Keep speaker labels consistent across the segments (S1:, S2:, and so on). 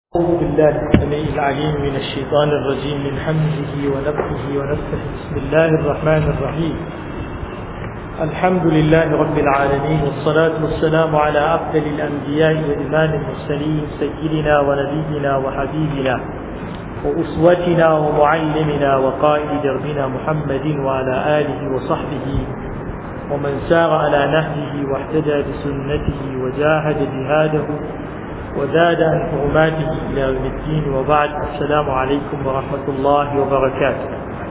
S1: أعوذ بالله السميع العليم من الشيطان الرجيم من حمده ونفخه ونفخه بسم الله الرحمن الرحيم الحمد لله رب العالمين والصلاة والسلام على أفضل الأنبياء وإمام المرسلين سيدنا ونبينا وحبيبنا وأسوتنا ومعلمنا وقائد دربنا محمد وعلى آله وصحبه ومن سار على نهجه واهتدى بسنته وجاهد جهاده وزاد عن حرماته إلى يوم الدين وبعد السلام عليكم ورحمة الله وبركاته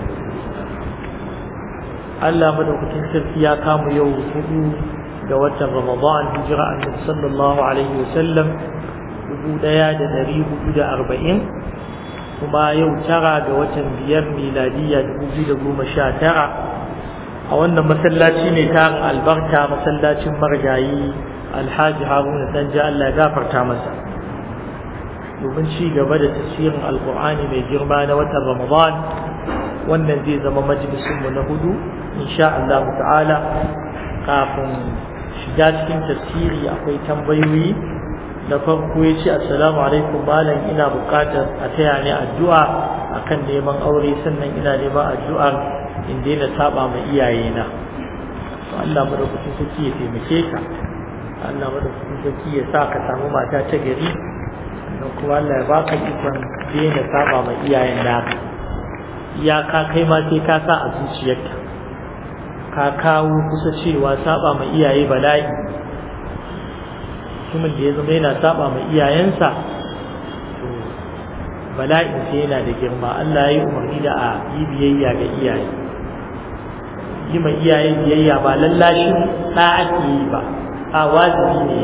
S1: Allah madaukakin sarki ya kama yau hudu ga watan Ramadan hijira annabi sallallahu alaihi wasallam dubu daya da dari hudu da arba'in kuma yau tara ga watan biyar miladiya dubu biyu da goma sha tara a wannan masallaci ne tarin albarka masallacin margayi alhaji haruna danja Allah ya gafarta masa domin ci gaba da tafsirin alkur'ani mai girma na watan ramadan wannan zai zama majalisunmu na hudu insha Allah ta'ala kafin shiga cikin tafsiri akwai tambayoyi da farko ya ce assalamu alaikum malam ina buƙatar a taya ni addu'a akan neman aure sannan ina neman addu'ar in daina saba ma iyayena Allah madaukakin sarki ya taimake ka Allah madaukakin sarki ya sa ka samu mata ta gari sannan kuma Allah ya baka ikon daina saba ma iyayen naka iyaka kai ma sai ka sa a zuciyarka ka kawo kusa cewa saba ma iyaye bala'i mutumin da ya zama yana saba ma iyayensa to bala'in sai yana da girma Allah ya yi umarni da a yi biyayya ga iyaye yi ma iyaye biyayya ba lallashin ɗa ake yi ba a wajibi ne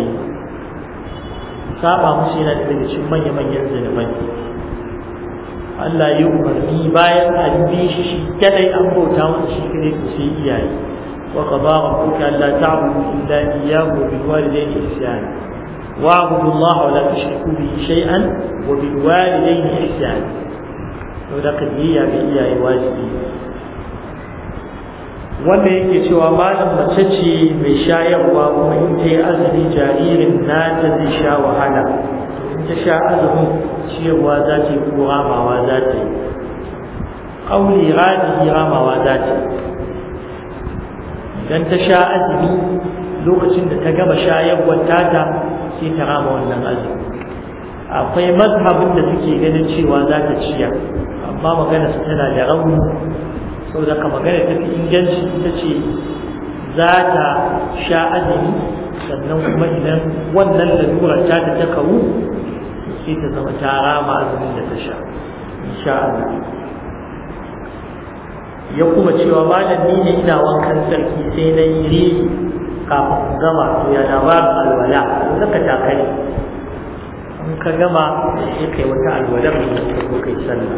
S1: saba musu yana daga cikin manya-manyan zunubai Allah ya umarni bayan an bi shi shi kadai an bauta masa shi kadai ku sai iyaye wa qada rabbuka alla ta'budu illa iyyahu wa bil walidayni ihsana wa'budu Allah wa la tushriku bihi shay'an wa bil walidayni ihsana to da kadiya ga iyaye wajibi wanda yake cewa malam mace ce mai shayarwa kuma in ta yi azumi jaririn nata zai sha wahala in ta sha azumin ciyarwa za ta yi ko ramawa za ta yi ƙauli radihi ramawa za ta yi idan ta sha azumi lokacin da ta gama shayarwar tata sai ta rama wannan azumi akwai mazhabin da suke ganin cewa za ta ciyar amma magana su tana da rauni saboda ka magana ta fi inganci ita ce za ta sha azumi sannan kuma idan wannan lalurar ta ta ta kawu sai ta zama ta rama azumin da ta sha insha Allah ya kuma cewa malam ni ne ina wankan sarki sai na yi ri kafin gama to ya labarin alwala zaka takari in ka gama sai kai wata alwalar da ka zo kai sallah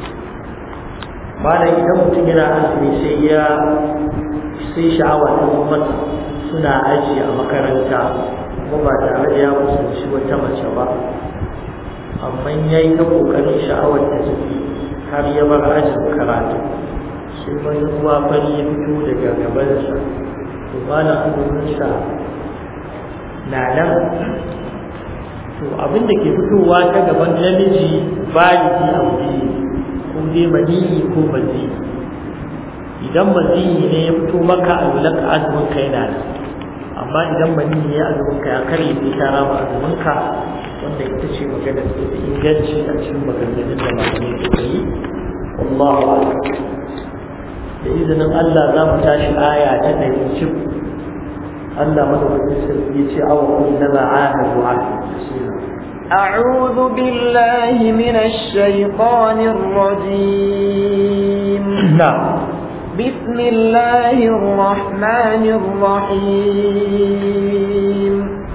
S1: malam idan mutum yana azumi sai ya sai sha'awa ta masa suna aji a makaranta kuma ba tare da ya kusanci wata mace ba amma ya yi ta ƙoƙarin sha'awar ta tafi har ya bar ajin karatu sai wani ruwa fari ya fito daga gabansa to malam azuminsa na nan to abin da ke fitowa ta gaban namiji baliki a wuri ko dai maniyi ko maziyi idan maziyi ne ya fito maka a lulak azumin ka yana nan amma idan maniyi ya azumin ka ya karye sai ta rama azumin ka wanda ita ce magana da ta inganci a cikin maganganun da malamai suka yi wallahu da izinin Allah za mu tashi aya ta ɗari cif Allah madaukakin sarki ya ce awa kullama ahadu ahadu
S2: أعوذ بالله من الشيطان الرجيم
S1: نعم
S2: بسم الله الرحمن الرحيم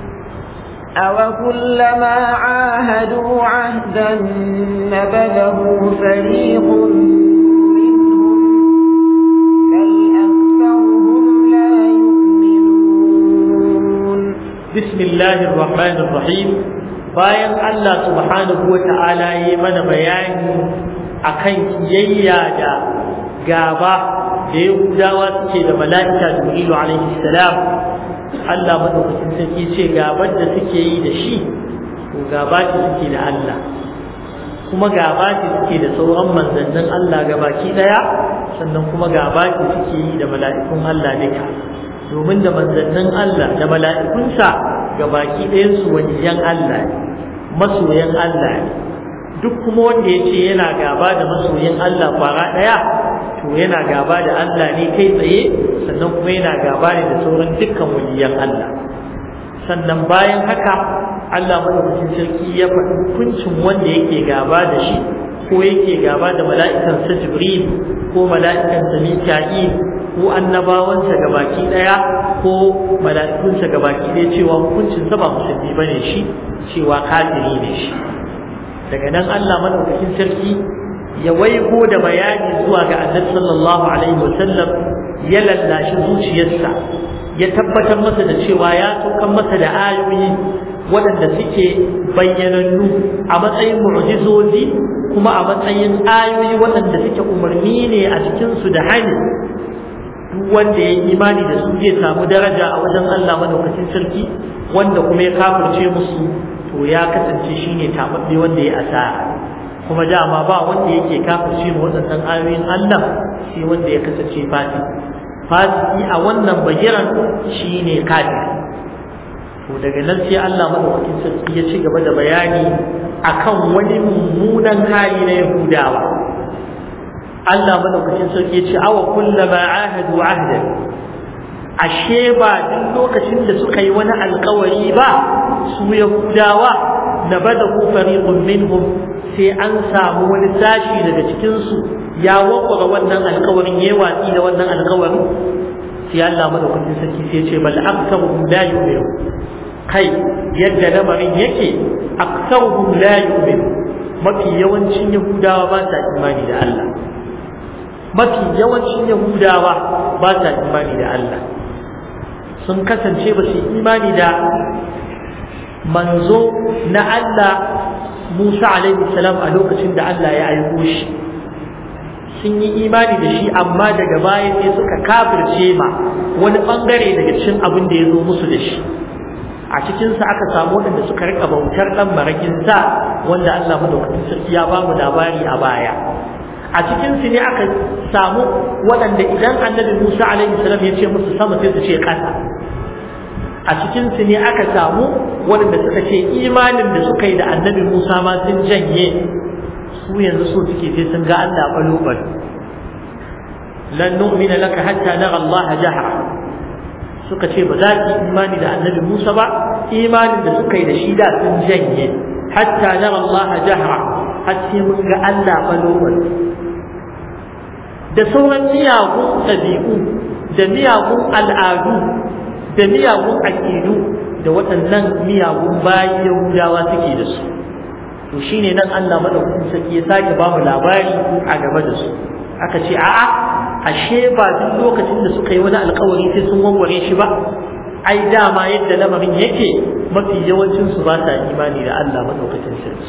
S2: أوكلما عاهدوا عهدا نبذه فريق منهم بل أكثرهم لا يؤمنون
S1: بسم الله الرحمن الرحيم bayan Allah subhanahu wa ta'ala ya yi mana bayani akan kiyayya da gaba da Yahudawa suke da mala'ika Jibrilu alaihi salam Allah madaukakin sarki ce gabar da suke yi da shi to gaba ce suke da Allah kuma gaba ce suke da sauran manzannin Allah gabaki daya sannan kuma gaba ce suke yi da mala'ikun Allah duka domin da manzannin Allah da mala'ikunsa gabaki ɗayan su waliyan Allah ne masoyan Allah ne duk kuma wanda ya ce yana gaba da masoyin Allah kwara ɗaya to yana gaba da Allah ne kai tsaye sannan kuma yana gaba ne da sauran dukkan waliyan Allah sannan bayan haka Allah madaukakin sarki ya faɗi hukuncin wanda yake gaba da shi ko yake gaba da mala'ikan sa Jibril ko mala'ikan sa Mika'il ko annabawansa gabaki daya ko mala'ikunsa gabaki daya cewa hukuncin sa ba musulmi bane shi cewa kafiri ne shi daga nan Allah madaukakin sarki ya waigo da bayani zuwa ga Annabi sallallahu alaihi wasallam ya lallashi zuciyarsa ya tabbatar masa da cewa ya saukan masa da ayoyi waɗanda suke bayyanannu a matsayin mu'jizozi kuma a matsayin ayoyi waɗanda suke umarni ne a cikinsu da hani duk wanda ya yi imani da su zai samu daraja a wajen Allah madaukakin sarki wanda kuma ya kafirce musu to ya kasance shine tababbe wanda ya asara kuma dama ba wanda yake kafirce mu waɗannan ayoyin Allah sai wanda ya kasance fasiki fasiki a wannan bagiran shine kafiri to daga nan sai Allah madaukakin sarki ya ci gaba da bayani akan wani mummunan hali na Yahudawa Allah madaukakin sarki ya ce awa kullama ahadu ahdan ashe ba duk lokacin da suka yi wani alkawari ba su Yahudawa na bada ku fariqun minhum sai an samu wani sashi daga cikin su ya wakwara wannan alkawarin yayi watsi da wannan alkawarin sai Allah madaukakin sarki sai ya ce bal aktharuhum la yu'minu kai yadda lamarin yake aktsaruhum la yu'min mafi yawancin yahudawa ba sa imani da Allah mafi yawancin yahudawa ba sa imani da Allah sun kasance ba su imani da manzo na Allah Musa alaihi salam a lokacin da Allah ya aiko shi sun yi imani da shi amma daga baya sai suka kafirce ma wani bangare daga cikin abin da ya zo musu da shi a cikinsa aka samu waɗanda suka rika bautar ɗan marakin sa wanda Allah madaukakin sarki ya ba mu labari a baya a cikinsu ne aka samu waɗanda idan annabi Musa alaihi salam ya ce musu sama sai su ce ƙasa a cikinsu ne aka samu waɗanda suka ce imanin da suka yi da annabi Musa ma sun janye su yanzu so suke sai sun ga Allah balo balo lan nu'mina laka hatta nara Allah jahra suka ce ba za ki imani da annabi Musa ba imanin da suka yi da shi da sun janye hatta nara Allah jahra har sai mun ga Allah balo da sauran miyagun ɗabi'u da miyagun al'adu da miyagun aƙidu da waɗannan miyagun bayan Yahudawa suke da su to shine nan Allah madaukakin sarki ya sake ba mu labari a game da su aka ce a'a ashe ba duk lokacin da suka yi wani alkawari sai sun warware shi ba ai dama yadda lamarin yake mafi yawancin su ba sa imani da Allah madaukakin sarki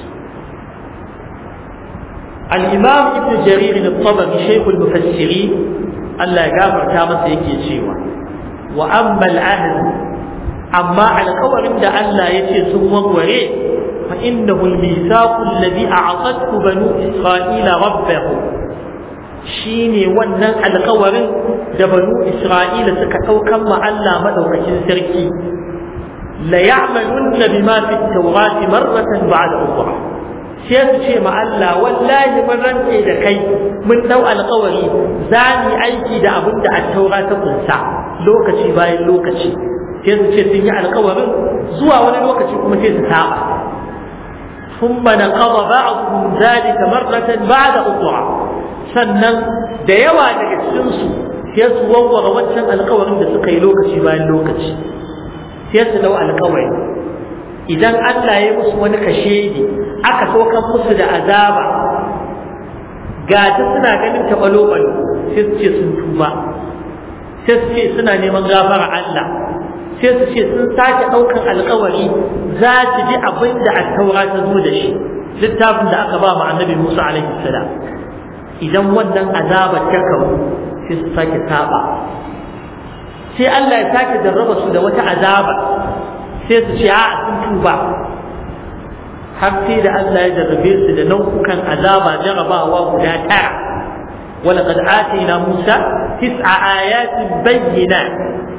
S1: al-imam ibn jarir al-tabari shaykh al-mufassirin Allah ya gafarta masa yake cewa wa amma al-ahd amma alkawarin da Allah ya ce sun warware فإنه الميثاق الذي أعطته بنو إسرائيل ربه shine wannan alkawarin da banu Isra'ila suka ɗaukan ma Allah madaukakin sarki la ya'malunna bima fi at-taurati marratan ba'da ukhra sai su ce ma Allah wallahi mun rantse da kai mun dau alkawari za mu aiki da abin da at-taura ta kunsa lokaci bayan lokaci sai su ce sun yi alkawarin zuwa wani lokaci kuma sai su saba ثم نقض بعضهم ذلك مرة بعد أخرى sannan da yawa daga cikinsu sai su wawwara wancan alkawarin da suka yi lokaci bayan lokaci sai su dau alkawari idan Allah ya musu wani kashedi aka saukan musu da azaba ga ta suna ganin ta balo balo sai su ce sun tuba sai su ce suna neman gafara Allah sai su ce sun sake ɗaukan alkawari za su ji abin da attaura ta zo da shi littafin da aka ba mu annabi Musa alaihi salam idan wannan azabar ta kawo sai su sake saba sai Allah ya sake jarraba su da wata azaba sai su ce a sun tuba har sai da Allah ya jarrabe su da nau'ukan azaba jarabawa guda tara ولقد آتينا موسى تسع آيات بينات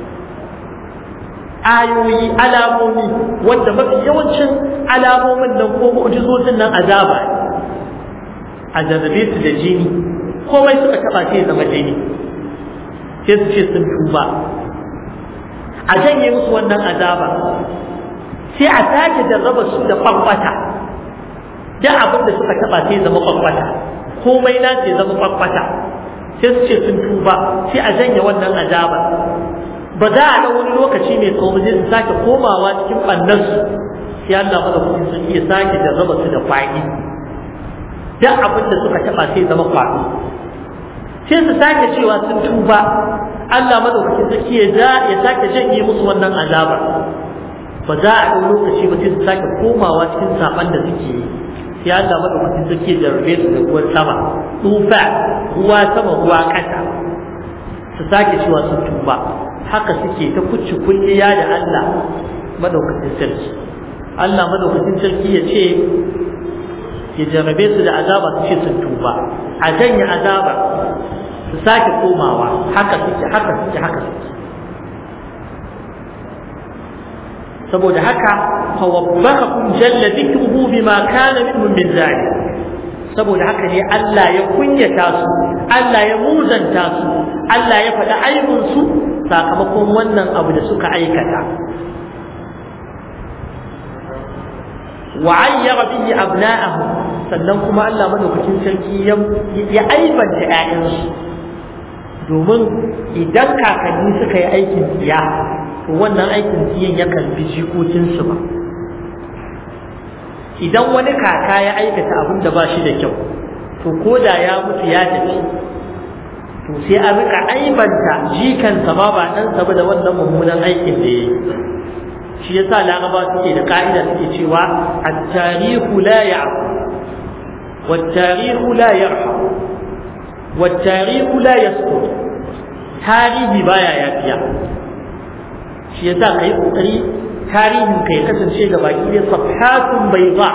S1: ayoyi alamomi wanda mafi yawancin alamomin nan ko mu'jizozin nan azaba a jarrabe su da jini komai suka taba sai zama jini sai su ce sun tuba a janye musu wannan azaba sai a sake jarraba su da kwakwata da abin da suka taba sai zama kwakwata komai na ce zama kwakwata sai su ce sun tuba sai a janye wannan azaba ba za a da wani lokaci mai tsawo zai su sake komawa cikin ɓannansu sai Allah mana kuɗin sun iya sake da raba su da kwaɗi duk abin da suka taɓa sai zama kwaɗo sai su sake cewa sun tuba Allah madaukakin sarki ya ja ya sake janye musu wannan azaba ba za a ɗau lokaci ba sai su sake komawa cikin saɓan da suke yi sai Allah madaukakin sarki ya jarrabe su da ruwan sama tufa ruwa sama ruwa ƙasa su sake cewa sun tuba haka suke ta kucci kulliya da Allah madaukakin sarki Allah madaukakin sarki ya ce ya jarrabe su da azaba su ce sun tuba a janye azaba su sake komawa haka suke haka suke haka suke saboda haka fawabbakakum jalla dhikruhu bima kana minhum min zalik saboda haka ne Allah ya kunyata su Allah ya muzanta su Allah ya faɗi aibun su sakamakon wannan abu da suka aikata wa ayyara bihi abna'ahu sannan kuma Allah madaukakin sarki ya aibanta ƴaƴansu domin idan kakanni suka yi aikin tsiya to wannan aikin tsiyan yakan bi jikokinsu ba idan wani kaka ya aikata abin da ba shi da kyau to ko da ya mutu ya tafi to sai an rika aibanta jikansa ma ba ɗansa ba da wannan mummunan aikin da ya yi shi yasa laraba suke da ka'ida suke cewa at-tarihu la ya'fu wat-tarihu la yarham wat-tarihu la yasqut tarihi baya yafiya shi yasa kai kokari tarihin kai kasance ga baki da safhatun bayda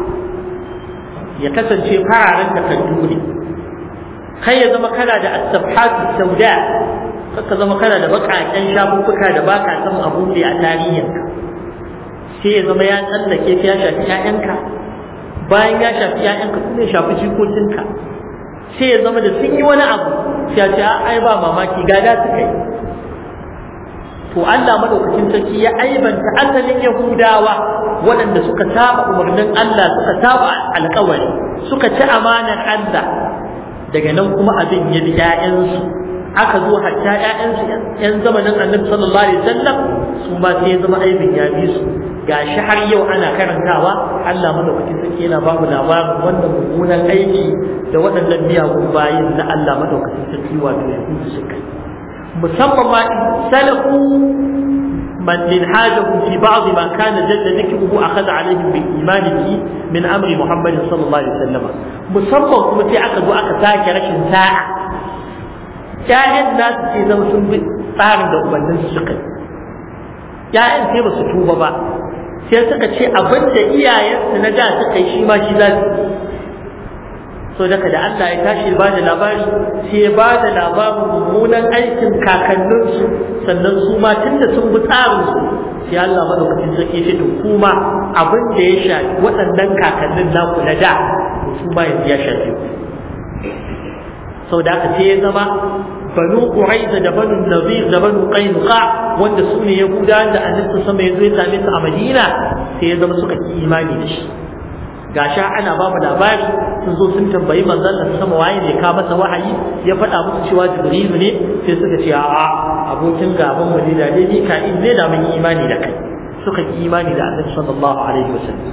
S1: ya kasance fararen takardu ne kai ya zama kana da as-safhatu sauda kaka zama kana da bakaken shafuffuka da baka san abu da a tarihinka sai ya zama ya tsallake ya shafi ƴaƴanka bayan ya shafi ƴaƴanka kuma ya shafi jikokinka sai ya zama da sun yi wani abu sai ya ce ai ba mamaki gada suka yi to Allah madaukakin sarki ya aibanta asalin Yahudawa waɗanda suka saba umarnin Allah suka saba alƙawari suka ci amanar Allah daga nan kuma abin ya bi ƴaƴansu aka zo hatta ƴaƴansu ƴan zamanin Annabi sallallahu alaihi wasallam su ma sai ya zama aibin ya bi su gashi har yau ana karantawa Allah madaukakin sarki yana babu labarin wannan mummunan aiki da waɗannan miyagun bayin na Allah madaukakin sarki wato Yahudu suka yi musamman ma salafu من منهاجه في بعض ما كان جل ذكره أخذ عليهم بالإيمان به من أمر محمد صلى الله عليه وسلم مصمم كما في عقد وأخذ ذاك رشن ساعة كائن الناس في زمن سنب tsarin da ubannin su suka yi ‘ya'yan sai ba su tuba ba sai suka ce abin da iyayensu na da suka yi shi ma shi za su so daga da Allah ya tashi ba da labari sai ya ba da labarin mummunan aikin kakanninsu sannan su ma tun da sun bi tsarinsu sai Allah madaukakin sarki ce to kuma abin da ya shafi waɗannan kakannin naku na da to su ma yanzu ya shafi ku sau da aka sai ya zama banu quraiza da banu nazir da banu qainuqa wanda su ne yahudawan da annabi sama ya zo ya same su a madina sai ya zama suka ki imani da shi gasha ana ba mu labari sun zo sun tambayi manzon Allah sama waye ne ka masa wahayi ya faɗa musu cewa jibrilu ne sai suka ce a'a abokin gaban mu ne da dai mika'il ne da mun yi imani da kai suka ki imani da annabi sallallahu alaihi wasallam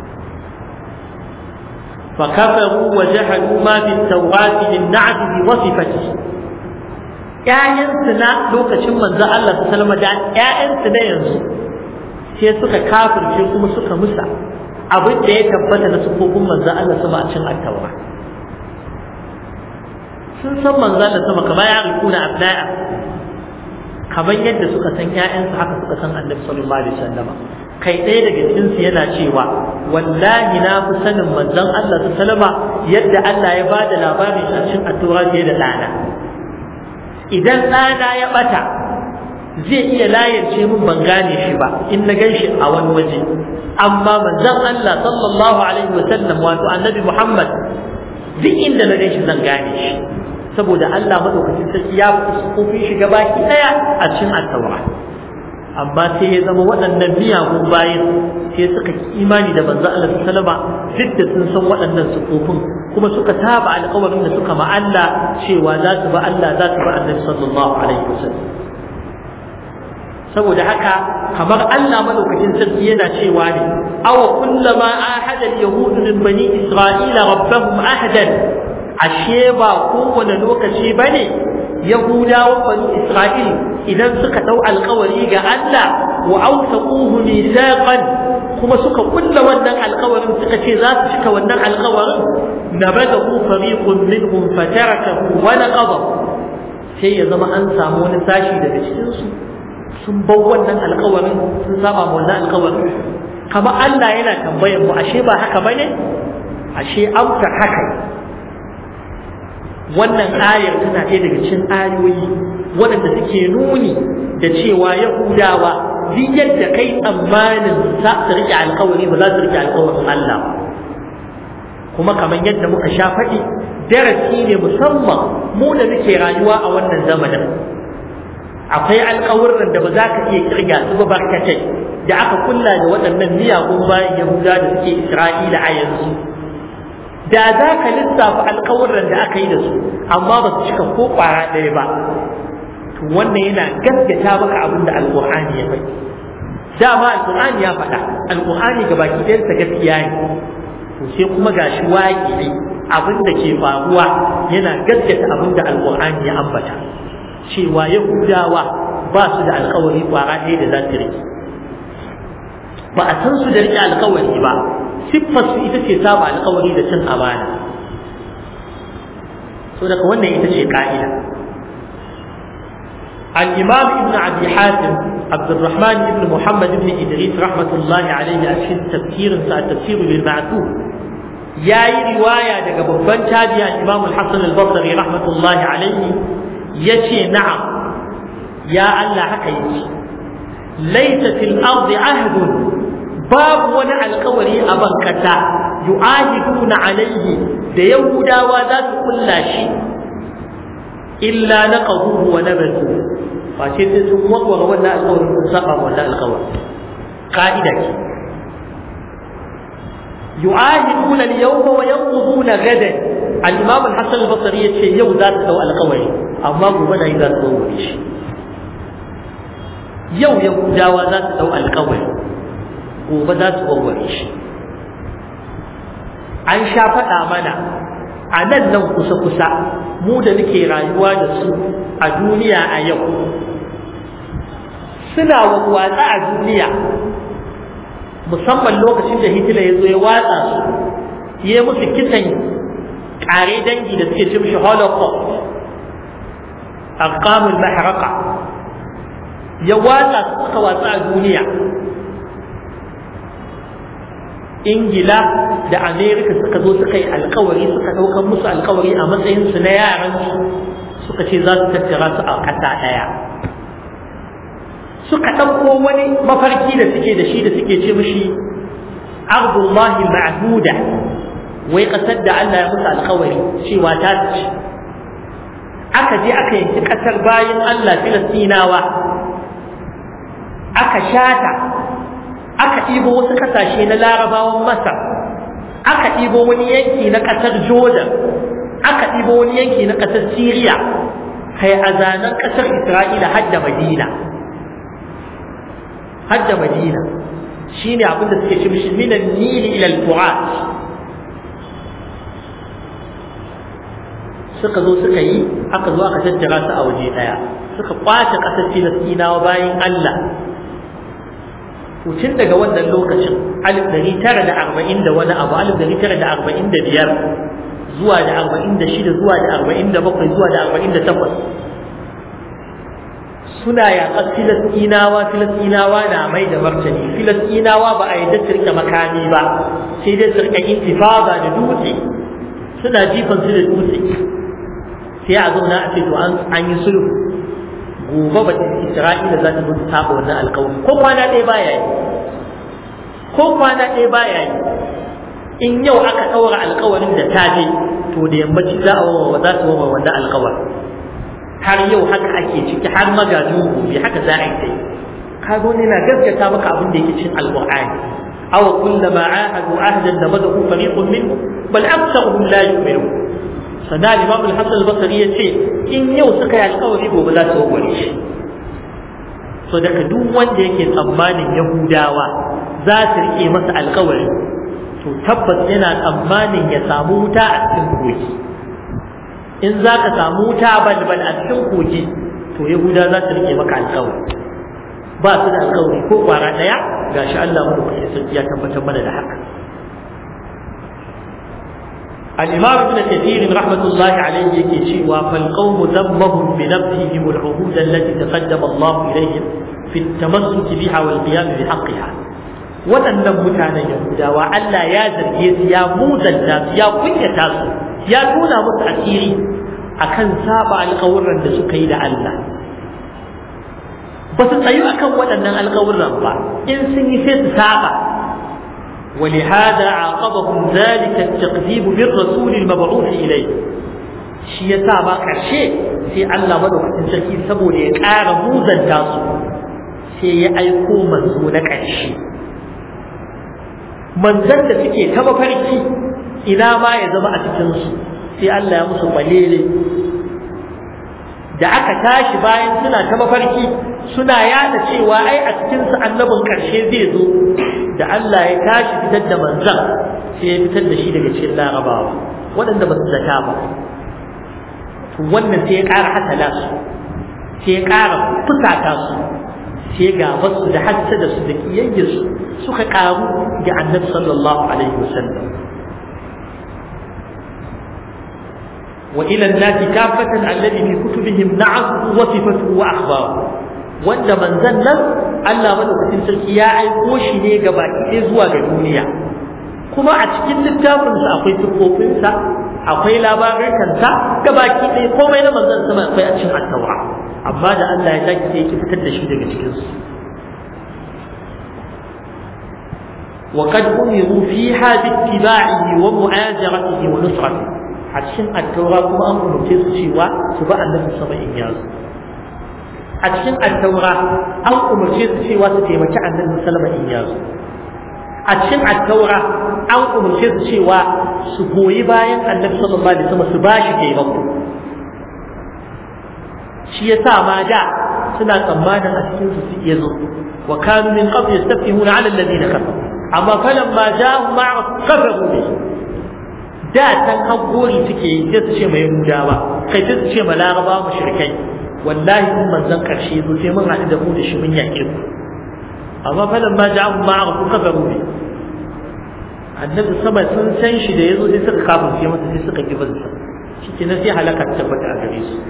S1: فكفروا وجحدوا ما في التوراة للنعت بوصفته ‘ya'yansu na lokacin manzo Allah su salama da ‘ya'yansu na yanzu sai suka kafirce kuma suka musa abin da ya tabbata na sufofin manzo Allah sama a cin attawa sun san manzo Allah sama kamar ya rikuna abna'a kamar yadda suka san ‘ya'yansu haka suka san annabi sallallahu alaihi wasallama kai ɗaya daga cikinsu yana cewa wallahi na fi sanin manzon Allah su salama yadda Allah ya ba da labarin a cikin attura fiye da ɗana idan ɗana ya ɓata zai iya layance min ban gane shi ba in na gan shi a wani waje amma manzon Allah sallallahu alaihi wa sallam wato annabi Muhammad duk inda na gan shi zan gane shi saboda Allah madaukakin sarki ya fi shi gabaki ɗaya a cikin attaura amma sai ya zama waɗannan miyagun bayan sai suka ki imani da manzo Allah sallama duk da sun san waɗannan sufofin kuma suka saba alƙawarin da suka ma Allah cewa za su ba Allah za su ba Annabi sallallahu alaihi wasallam saboda haka kamar Allah madaukakin sarki yana cewa ne aw kullama ahada al-yahud min bani isra'ila rabbahum ahadan ashe ba kowane lokaci bane yahudawan bani isra'il idan suka dau alkawari ga Allah wa awsaquhu mithaqan kuma suka kulla wannan alkawarin suka ce za su cika wannan alkawarin nabadahu fariqun minhum fatarakahu wa naqada sai ya zama an samu wani sashi daga cikin su sun bar wannan alkawarin sun saba ma wannan alkawarin kama Allah yana tambayar mu ashe ba haka bane ashe amsa haka wannan ayar tana ɗaya daga cikin ayoyi waɗanda suke nuni da cewa yahudawa duk yadda kai tsammanin za su riƙe alkawari ba za su riƙe alkawarin Allah ba kuma kamar yadda muka sha faɗi darasi ne musamman mu da muke rayuwa a wannan zamanin akwai alkawurran da ba za ka iya kirga su ba barkatai da aka kulla da waɗannan miyagun bayan yahuda da suke isra'ila a yanzu da za ka lissafa alkawurran da aka yi da su amma ba su cika ko ƙwara ɗaya ba to wannan yana gaskata maka abin da alƙur'ani ya faɗi dama alƙur'ani ya faɗa alƙur'ani ga baki ɗayansa gaskiya ne to sai kuma gashi waƙi abin da ke faruwa yana gaskata abin da alƙur'ani ya ambata cewa yahudawa ba su da alƙawari ƙwara ɗaya da za su riƙe ba a san su da riƙe alƙawari ba siffar su ita ce saba alƙawari da cin amana so daga wannan ita ce ka'ida الإمام ابن عبد حاتم عبد الرحمن بن محمد بن إدريس رحمة الله عليه أشهد تفسير تفسير بالمعتوب يا رواية دقى ببان تابع الإمام الحسن البصري رحمة الله عليه يشي نعم يا الله حكيت ليس في الأرض عهد باب ونع القوري أبنكتا يعاهدون عليه ديودا وذات كل شيء إلا نقضوه ونبذوه face sai sun warware wannan alƙawarin sun saba wannan alƙawarin ka'ida ce yu'ahiduna al-yawma wa yanquduna gadan al-imam al-hasan al-basri yace yau za ta dau alƙawari amma gobe da za ta warware shi yau yahudawa za ta dau alƙawari gobe za ta warware shi an sha faɗa mana a nan nan kusa-kusa mu da muke rayuwa da su a duniya a yau suna watsa a duniya musamman lokacin da hitler ya zo ya watsa su ya musu kisan kare dangi da suke ce mishi holocaust arqamul mahraka ya watsa su suka watsa a duniya ingila da amerika suka zo suka yi alkawari suka ɗaukar musu alkawari a matsayinsu na yaransu suka ce za su tattara su a ƙasa ɗaya suka ɗauko wani mafarki da suke da shi da suke ce mishi ardullahi ma'huda wai ƙasar da Allah ya musu alkawari cewa ta ci aka je aka yanki ƙasar bayan Allah filistinawa aka shata aka ɗibo wasu ƙasashe na larabawan masar aka ɗibo wani yanki na ƙasar jordan aka ɗibo wani yanki na ƙasar syria kai a zanen ƙasar isra'ila har da madina har da madina shi ne abin da suke cimshi minan nili ilal fu'at suka zo suka yi aka zo aka tattara su a waje ɗaya suka kwace ƙasar filistinawa bayan allah tun daga wannan lokacin alif dari tara da arba'in da wani abu alif dari tara da arba'in da biyar zuwa da arba'in da shida zuwa da arba'in da bakwai zuwa da arba'in da takwas suna yaƙar filistinawa filistinawa na mai da martani filistinawa ba a yadda su rike makami ba sai dai su rike intifada da dutse suna jifan su da dutse sai a zauna a ce to an yi sulhu gobe ba ta isra'ila za ta zo ta saba wannan alƙawari ko kwana ɗaya baya yi ko kwana ɗaya baya yi in yau aka ɗaura alƙawarin da ta je to da yammaci za a wawa za su wawa wannan alƙawarin har yau haka ake ciki har magajin gobe haka za a yi ta yi kaga wani na gaskata maka abin da yake cin alƙur'ani aw kullama ahadu ahdan nabadahu fariqun minhum bal aktharuhum la yu'minun sana imam al-hasan al-basri yace in yau suka yi alƙawari gobe za su warware shi so daga duk wanda yake tsammanin yahudawa za su rike masa alƙawari to tabbas yana tsammanin ya samu wuta a cikin kogi in za ka samu wuta balbal a cikin kogi to yahuda za su rike maka alƙawari ba su da alƙawari ko kwara ɗaya gashi Allah mu da sarki ya tabbatar mana da haka الإمام ابن كثير رحمة الله عليه يكي فالقوم ذمهم بنبههم العهود التي تقدم الله إليهم في التمسك بها والقيام بحقها waɗannan mutanen Yahudawa Allah ya zarge su ya muzanta su ya kunyata su ya tona musu asiri akan saba alƙawurran da suka yi da Allah ba su tsayu akan waɗannan alƙawurran ba in sun yi sai su saba ولهذا عاقبهم ذلك التقذيب بالرسول المبعوث إليه shi ya sa ba ƙarshe sai Allah madaukakin sarki saboda ya ƙara muzanta su sai ya aiko manzo na ƙarshe manzan da suke ta mafarki ina ma ya zama a cikinsu sai Allah ya musu kwalele da aka tashi bayan suna ta mafarki suna yada cewa ai a cikinsu annabin ƙarshe zai zo da Allah ya tashi fitar da manzan sai ya fitar da shi daga cikin larabawa waɗanda ba su zata ba wannan sai ya ƙara hasala su sai ya ƙara fusata su sai ga basu da hassada su da kiyayyar su suka ƙaru ga annabi sallallahu alaihi wasallam وإلى الناس كافة الذي في كتبهم نعته وصفته وأخباره wanda manzan nan Allah madaukakin sarki ya aiko shi ne ga baki ɗaya zuwa ga duniya kuma a cikin littafinsa akwai siffofinsa akwai labarinsa ga baki ɗaya komai na manzan sama akwai a cikin attawa amma da Allah ya sake sai ya fitar da shi daga cikin su وقد أمروا فيها باتباعه ومؤازرته ونصرته a cikin attaura kuma an umarce su cewa su ba annabi sama in yazo a cikin attaura an umarce su cewa su taimaki annabi sallama in yazo a cikin attaura an umarce su cewa su goyi bayan annabi sallallahu alaihi wasallam su bashi taimako shi yasa ma da suna tsammanin a cikin su su iya zo wa kanu min qabl yastafihuna ala alladhina kafaru amma falamma ja'ahum ma'a kafaru bihi da tan haggori suke yi sai su ce mai yahudawa kai sai su ce ma laraba mushrikai wallahi in manzon karshe zo sai mun haɗu da mu da shi mun yaƙe ku amma falan ma ja'u ma ku kafaru ne annabi sama sun san shi da yazo sai suka kafin sai masa sai suka gibar sa shikenan sai halaka ta tabbata a gare su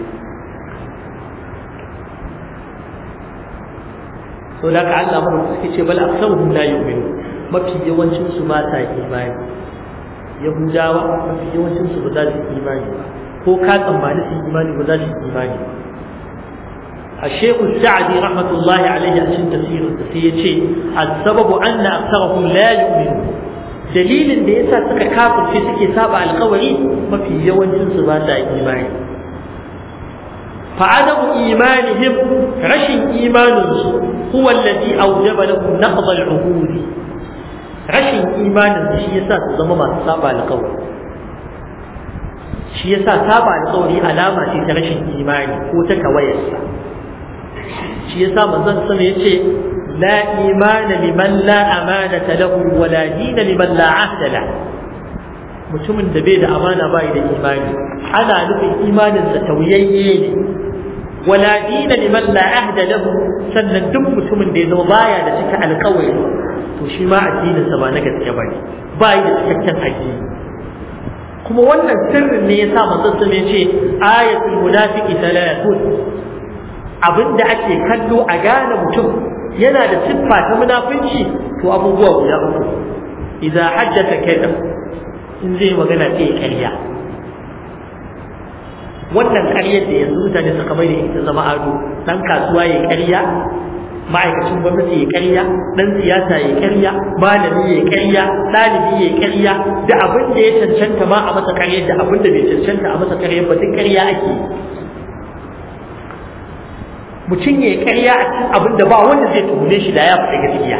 S1: so da ka Allah mana suke ce bal aksaruhum la yu'minu mafi yawancin su ba ta imani yahudawa mafi yawancin su ba za su imani ba ko ka tsammani su imani ba za su imani ba الشيخ السعدي رحمة الله عليه عشان تفسير التفسير السبب أن أكثرهم لا يؤمنون دليل da yasa suka kafirce suke saba alkawari mafi yawancin su ba sa imani فعدم إيمانهم رشن إيمانهم هو الذي أوجب لهم نقض العهود rashin imanin da shi yasa su zama masu saba alƙawari shi yasa saba alƙawari alama ce ta rashin imani ko ta kawayarsa shi yasa manzon sama yace la imana liman la amanata lahu wa la dina liman la ahda la mutumin da bai da amana bai da imani ana nufin imanin sa tauyayye ne wala dina liman la ahda lahu sannan duk mutumin da ya zama baya da cika alƙawari to shi ma addininsa ba na gaske ba ne ba yi da cikakken addini kuma wannan sirrin ne ya sa manzon sun ya ce ayatul munafiqi talatun abin da ake kallo a gane mutum yana da siffa ta munafunci to abubuwa guda uku idza hajjata kadab in zai magana sai ƙarya wannan ƙaryar da yanzu mutane suka mai da ita zama ado dan kasuwa ya ƙarya ma'aikacin gwamnati ya ƙarya dan siyasa ya ƙarya malami ya ƙarya ɗalibi ya ƙarya da abin da ya cancanta ma a masa ƙarya da abin da bai cancanta a masa ƙarya ba duk ƙarya ake mutum ya ƙarya a cikin abin da ba wanda zai tuhume shi da ya faɗi gaskiya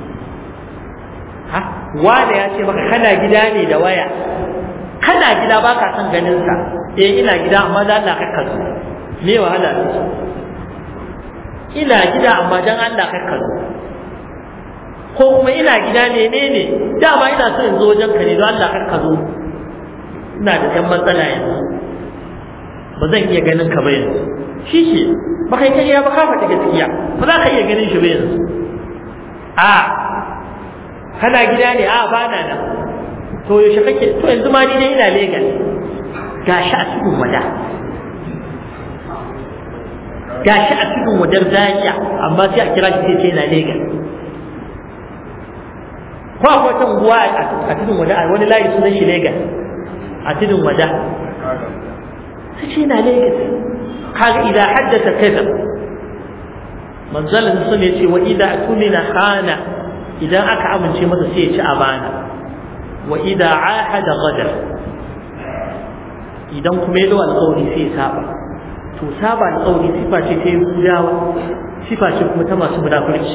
S1: ha wanda ya ce maka kana gida ne da waya kana gida ba ka son ganin sa eh ina gida amma da Allah kakka zo me wahala ne ina gida amma dan Allah kakka zo ko kuma ina gida ne ne ne dama ina so in zo wajen ka ne don Allah kakka zo ina da ɗan matsala yanzu ba zan iya ganin ka ba yanzu shi ke ba kai kariya ba ka faɗi gaskiya ba za ka iya ganin shi ba yanzu a kana gida ne a ba na nan to yaushe kake to yanzu ma ni dai ina Legas gashi a cikin wada gashi a cikin wadar Zaria amma sai a kira shi sai na Legas ko akwai wata unguwa a cikin wada a wani layi sunan shi Legas a cikin wada sai ce na Legas kaga idan haddasa kaza manzalin sun yace wa idan tumina khana idan aka amince masa sai ya ci amana wa idza ahada ghadar idan kuma yayi alƙawari sai ya saba to saba alƙawari sifa ce ta Yahudawa sifa ce kuma ta masu munafurci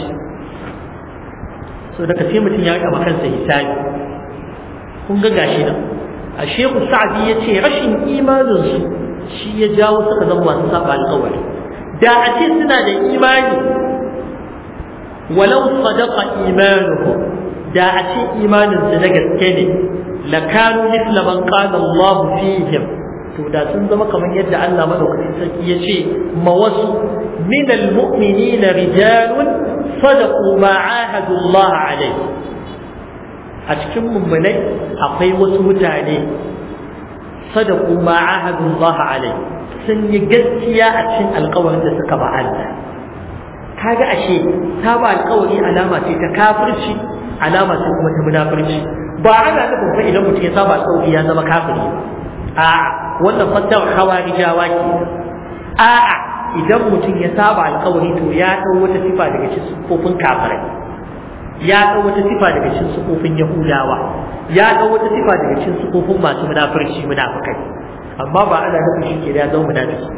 S1: so daga sai mutum ya rika kansa hisabi kun ga gashi nan a shehu sa'adi ya ce rashin imaninsu shi ya jawo suka zama masu saba alƙawari da a ce suna da imani walau sadaqa imanuhum da a ce imaninsu na gaske ne lakanu mithla man qala Allah fihim to da sun zama kamar yadda Allah madaukakin sarki ya ce ma wasu min almu'minina rijalun sadaqu ma ahadu Allah alayhi a cikin mummunai akwai wasu mutane sadaqu ma ahadu Allah alayhi sun yi gaskiya a cikin alƙawarin da suka ba Allah kaga ashe ta ba alƙawari alama ce ta kafirci alama ce kuma ta munafurci ba ana nufin fa idan mutum ya saba alƙawari ya zama kafiri a'a wannan fassara hawarijawa ke a'a idan mutum ya saba alƙawari to ya ɗau wata sifa daga cikin sifofin kafirai ya ɗau wata sifa daga cikin sifofin yahudawa ya ɗau wata sifa daga cikin sifofin masu munafurci munafukai amma ba ana nufin shi ke da ya zama munafiki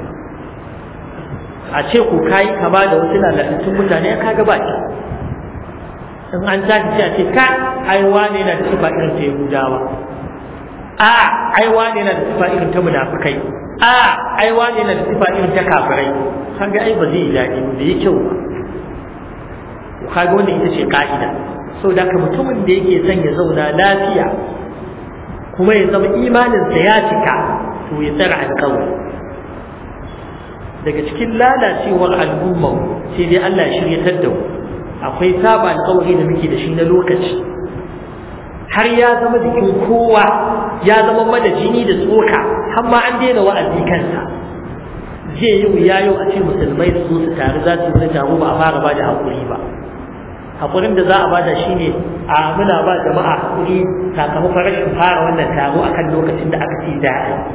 S1: a ce ku kayi kama da wasu lalatattun mutane ka ga baki in an tashi sai a ce ka ai wane yana da sifa irin ta yahudawa a ai wane yana da sifa irin ta munafikai a ai wane yana da sifa irin ta kafirai kan ga ai ba zai yi daɗi ba yi kyau ba kaga wannan ita ce ka'ida sau da ka mutumin da yake son ya zauna lafiya kuma ya zama imaninsa ya cika to ya tsara alƙawari daga cikin lalacewar al'umma sai dai Allah ya shiryatar da mu akwai saba alƙawari da muke da shi na lokaci har ya zama jikin kowa ya zama mana jini da tsoka har ma an daina wa'azi kansa zai yi wuya yau a ce musulmai su zo su taru za su yi wani taro ba a fara ba da haƙuri ba haƙurin da za a bada shi ne a muna ba jama'a haƙuri sakamakon rashin fara wannan taro akan lokacin da aka ce da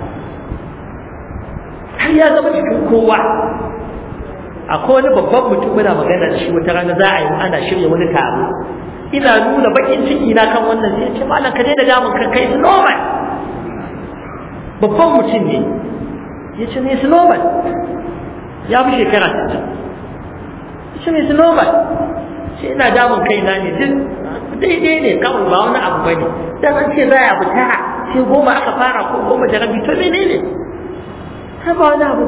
S1: har ya zama cikin kowa akwai wani babban mutum muna magana da shi wata rana za a yi ana shirya wani taro ina nuna bakin ciki na kan wannan sai ce malam ka daina damun ka kai normal babban mutum ne ya ce ne normal ya fi shekara ta ya ce ne normal sai ina damun kai na ne duk daidai ne kawai ba wani abu bane dan an ce za a abu tara sai goma aka fara ko goma da rabi to menene ta ba wani abu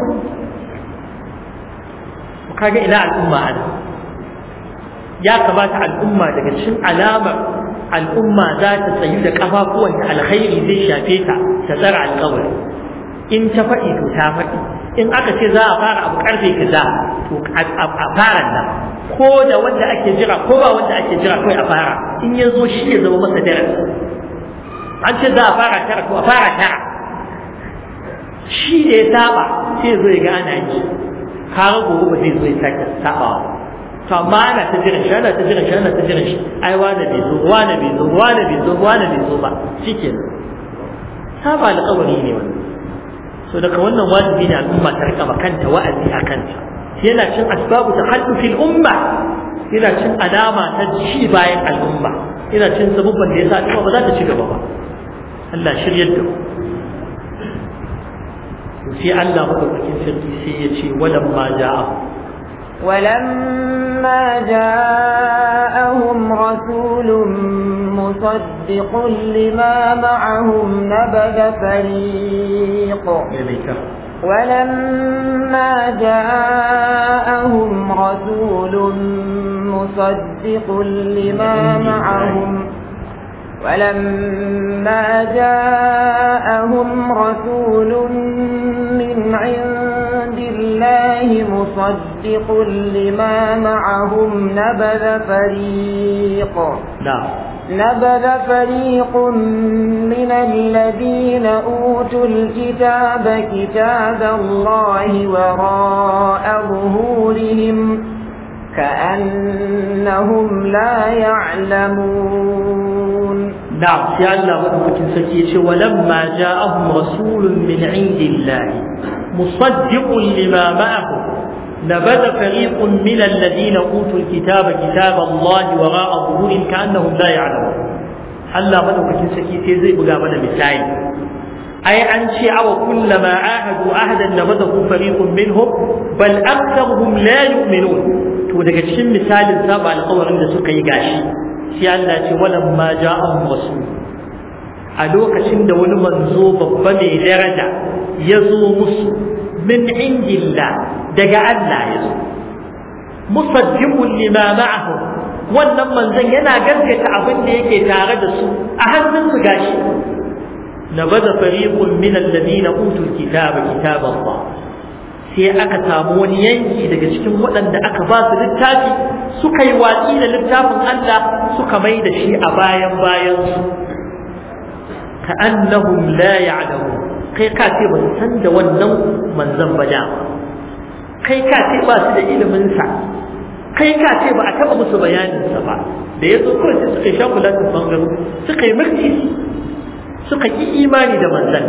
S1: kaga ina al'umma ana ya kamata al'umma daga cikin alamar al'umma za ta tsayu da kafafuwan da alkhairi zai shafe ta ta tsara alkawari in ta faɗi to ta faɗi in aka ce za a fara abu karfe kaza to a fara nan ko da wanda ake jira ko ba wanda ake jira kawai a fara in ya zo shi ya zama masa darasi an ce za a fara tara to a fara tara shi da ya saba sai ya zo ya ga ana yi har gobe ba zai zo ya sake sabawa to amma ana ta jiran shi ana ta jiran shi ana ta jiran shi ai wani bai zo wani bai zo wani bai zo wani bai zo ba shikenan saba alƙawari ne wannan so daga wannan wajibi ne al'umma ta rika kanta wa'azi a kanta yana cin asbabu takhallufil umma yana cin alama ta ci bayan al'umma yana cin sabubban da yasa al'umma ba za ta ci gaba ba Allah shiryar da sai Allah madaukakin sarki sai ya ce walam ma ja'a
S2: ولما جاءهم رسول مصدق لما معهم نبذ فريق ولما جاءهم رسول مصدق لما معهم ولما جاءهم رسول من عند الله مصدق لما معهم نبذ فريق
S1: نعم
S2: نبذ فريق من الذين أوتوا الكتاب كتاب الله وراء ظهورهم كأنهم لا يعلمون
S1: نعم يا الله مدوكين سكي ولما جاءهم رسول من عند الله مصدق لما معهم نبذ فريق من الذين اوتوا الكتاب كتاب الله وراء ظهورهم كانهم لا يعلمون الله مدوكين سكي sai zai buga mana misali ai an ce awa kullama ahadu ahadan nabadahu fariqun minhum bal aktharuhum la yu'minun to daga cikin misalin saba alƙawarin da suka yi gashi sai Allah ce walam ma ja'ahum rasul a lokacin da wani manzo babba mai daraja ya zo musu min indillah daga Allah ya zo musaddiqun lima ma'ahu wannan manzon yana gaskata abin da yake tare da su a hannun su gashi nabada fariqun min alladhina utul kitaba kitab Allah sai aka samu wani yanki daga cikin waɗanda aka ba su littafi suka yi watsi da littafin Allah suka mai da shi a bayan bayan su ka annahum la ya'lamu kai ka ce ba san da wannan manzon ba da kai ka ce ba su da ilimin sa kai ka ce ba a taba musu bayanin sa ba da yazo kawai sai suka sha kulatin bangaro suka yi mulki suka ki imani da manzon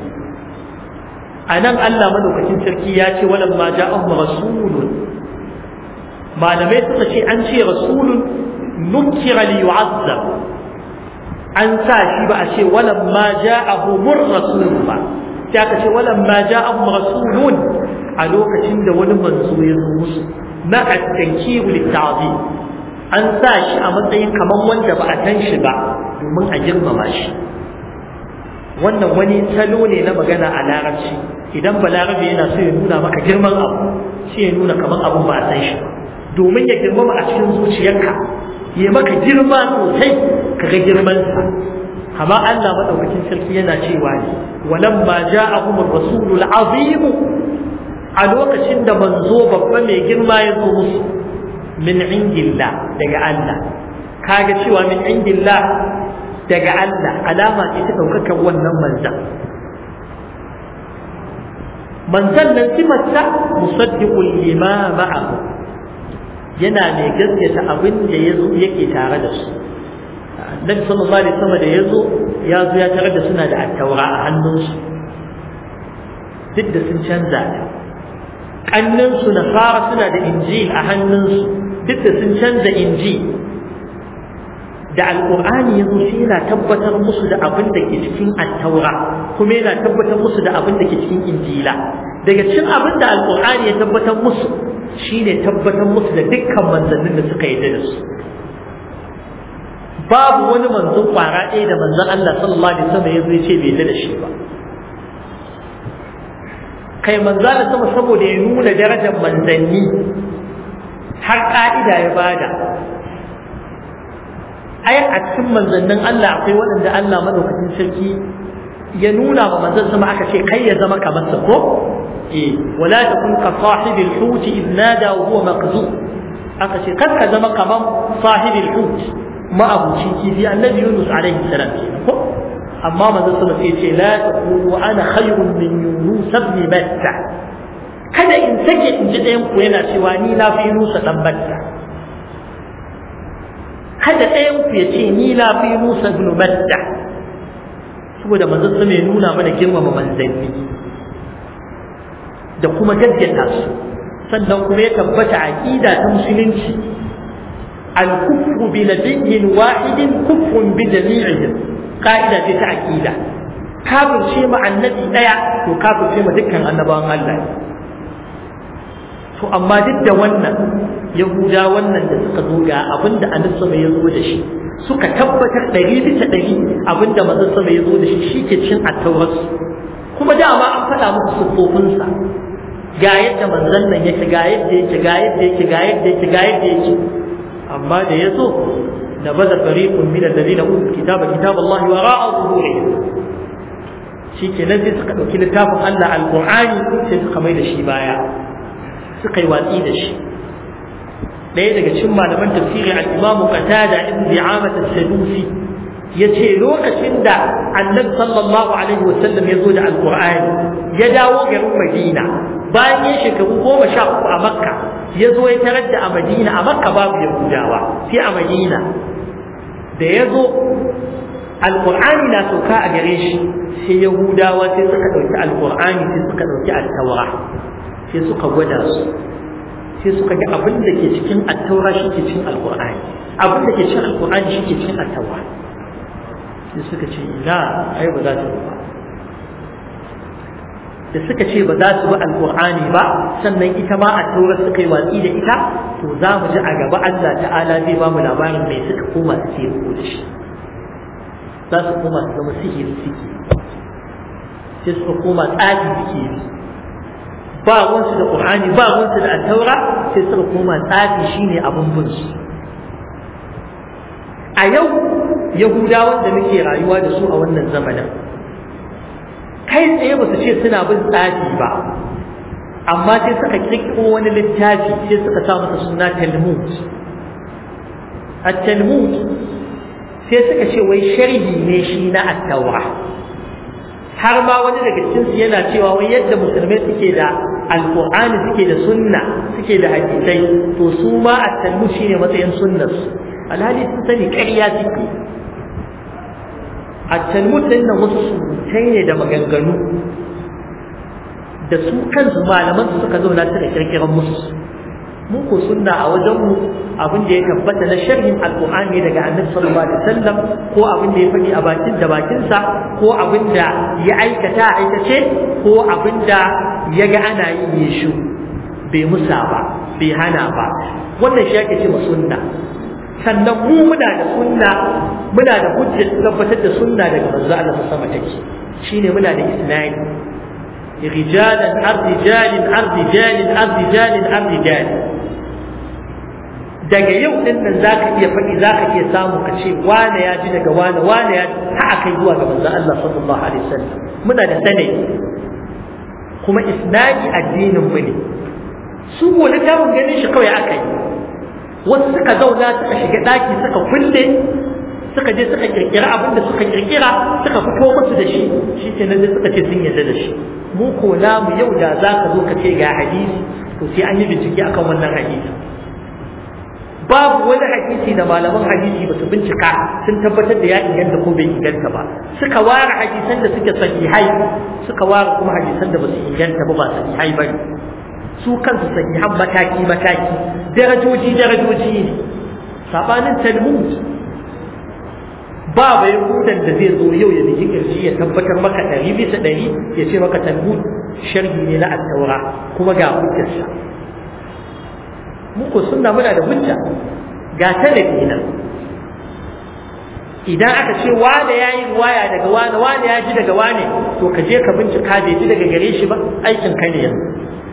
S1: a nan Allah madaukakin sarki ya ce walan ma ja'ahum rasulun malamai suka ce an ce rasulun nukira li yu'azzab an sa shi ba a ce walan ma ja'ahum rasulun ba sai aka ce walan ma ja'ahum rasulun a lokacin da wani manzo ya zo musu na at-tankiru lit-ta'zim an sa shi a matsayin kaman wanda ba a san shi ba domin a girmama shi wannan wani salo ne na magana a larabci idan balarabe yana so ya nuna maka girman abu sai ya nuna kamar abun ba a san shi domin ya girmama a cikin zuciyarka ya maka girma sosai ka ga girmansa amma Allah madaukakin sarki yana cewa ne walamma ja'ahum ar-rasulul azim a lokacin da manzo babba mai girma ya zo musu min indillah daga Allah kaga cewa min indillah daga Allah alama ce ta ɗaukakar wannan manzan manzan nan sifarsa musaddiqul lima ma'ahu yana mai gaskata abin da yazo yake tare da su Nabi sallallahu alaihi wasallam da yazo ya zo ya tare da suna da attaura a hannunsu duk da sun canza ta kannin su nasara suna da injil a hannunsu duk da sun canza injil da alƙur'ani ya zo shi yana tabbatar musu da abin da ke cikin attaura kuma yana tabbatar musu da abin da ke cikin injila daga cikin abin da alƙur'ani ya tabbatar musu shine tabbatar musu da dukkan manzannin da suka yi da su babu wani manzon kwara ɗaya da manzon Allah sallallahu alaihi wasallam ya zo ya ce bai da shi ba kai manzo da sama saboda ya nuna darajar manzanni har ka'ida ya bada ai a cikin manzannin Allah akwai waɗanda Allah madaukakin sarki ya nuna wa manzon sama aka ce kai ya zama kamar sa ko eh wala takun ka sahibil hut id nada wa huwa maqzu aka ce kar ka zama kamar sahibil hut ma abuci kifi annabi Yunus alaihi salam ko amma manzon sama sai ce la taqulu ana khayrun min Yunus ibn Matta kada kada in sake in ji ɗayan ku yana cewa ni na fi Yunusa dan Batta kada ɗayan ku ya ce ni na fi Yunusa ibn Batta saboda manzon sama ya nuna mana girmama manzanni da kuma gaggata su sannan kuma ya tabbata aqida ta musulunci al-kufru bi nabiyyin wahidin kufrun bi jami'ihim qa'ida ce ta aqida kafirce ma annabi daya to kafirce ma dukkan annabawan Allah to amma duk da wannan yahuda wannan da suka zo ga abinda annabi sama ya zo da shi suka tabbatar ɗari bisa ɗari abinda manzon sama ya zo da shi shi ke cin attauras kuma dama an faɗa muku siffofinsa ga yadda manzon nan yake ga yadda yake ga yadda yake ga yadda yake ga yadda yake amma da ya zo da baza fariqun min alladhina utul kitaba kitaballahi wara'a zuhurihim shi ke nan sai suka ɗauki littafin Allah alƙur'ani sai suka mai da shi baya suka yi watsi da shi ɗaya daga cikin malaman tafsiri al-Imam Qatada ibn Bi'amah as-Sadusi yace lokacin da Annabi sallallahu alaihi wasallam ya zo da alƙur'ani ya dawo garin Madina bayan ya shekaru goma sha uku a Makka ya zo ya tarar da a Madina a Makka babu Yahudawa sai a Madina da ya zo alƙur'ani na sauka a gare shi sai yahudawa sai suka ɗauki alƙur'ani sai suka ɗauki attaura sai suka gwada su sai suka ga abin da ke cikin attaura shi ke cikin alƙur'ani abin da ke cikin alƙur'ani shi ke cikin attaura sai suka ce ina ai ba za su ba da suka ce ba za su bi alƙur'ani ba sannan ita ma attaura suka yi watsi da ita to za mu ji a gaba Allah ta'ala zai ba mu labarin mai suka koma su ce ko da shi za su koma su zama sihiri suke sai suka koma tsafi suke yi ba wansu da ƙur'ani ba wansu da attaura sai suka koma tsafi shine abin bin su a yau yahudawan da muke rayuwa da su a wannan zamanin kai tsaye ba su ce suna bin tsafi ba amma sai suka kirkiro wani littafi sai suka sa masa suna talmud at-talmud sai suka ce wai sharhi ne shi na attaura har ma wani daga cikinsu yana cewa wai yadda musulmai suke da alqur'ani suke da sunna suke da hadisai to su ma at-talmud shine matsayin sunnar alhali sun sani ƙarya suke at-talmud din nan wasu surutai ne da maganganu da su kansu malaman su suka zauna suka kirkiran musu mu ko sunna a wajen mu abin da ya tabbata na sharhin alqur'ani daga annabi sallallahu alaihi wasallam ko abin da ya faɗi a bakin da bakinsa ko abin da ya aikata a aikace ko abin da ya ga ana yi ya shu bai musa ba bai hana ba wannan shi ake ce ma sunna sannan mu muna da sunna muna da hujjar tabbatar da sunna daga manzo Allah sama take shine muna da isnadi rijalan ardijalin ardijalin ardijalin ardijalin daga yau din nan zaka iya faɗi zaka iya samu ka ce wane ya ji daga wane wane ya ha aka zuwa ga manzo Allah sallallahu alaihi wasallam muna da sanai kuma isnadi addinin mu ne su ko littafin ganin shi kawai aka yi wasu suka zauna suka shiga daki suka kulle suka je suka kirkira abin da suka kirkira suka fito musu da shi shi ke nan suka ce sun yarda da shi mu ko namu yau da za ka zo ka ce ga hadisi to sai an yi bincike akan wannan hadisi babu wani hadisi da malaman hadisi ba su bincika sun tabbatar da ya inganta ko bai inganta ba suka ware hadisan da suke sahihai suka ware kuma hadisan da ba su inganta ba ba sahihai ba su kansu sahihan mataki mataki darajoji darajoji ne sabanin talmud ba bai hudan da zai zo yau ya niji kirji ya tabbatar maka ɗari bisa ɗari ya ce maka talmud sharhi ne na attaura kuma ga hujjarsa muku sunna muna da hujja ga talabi nan idan aka ce wane ya yi ruwaya daga wane wane ya ji daga wane to ka je ka bincika bai ji daga gare shi ba aikin ka ne yanzu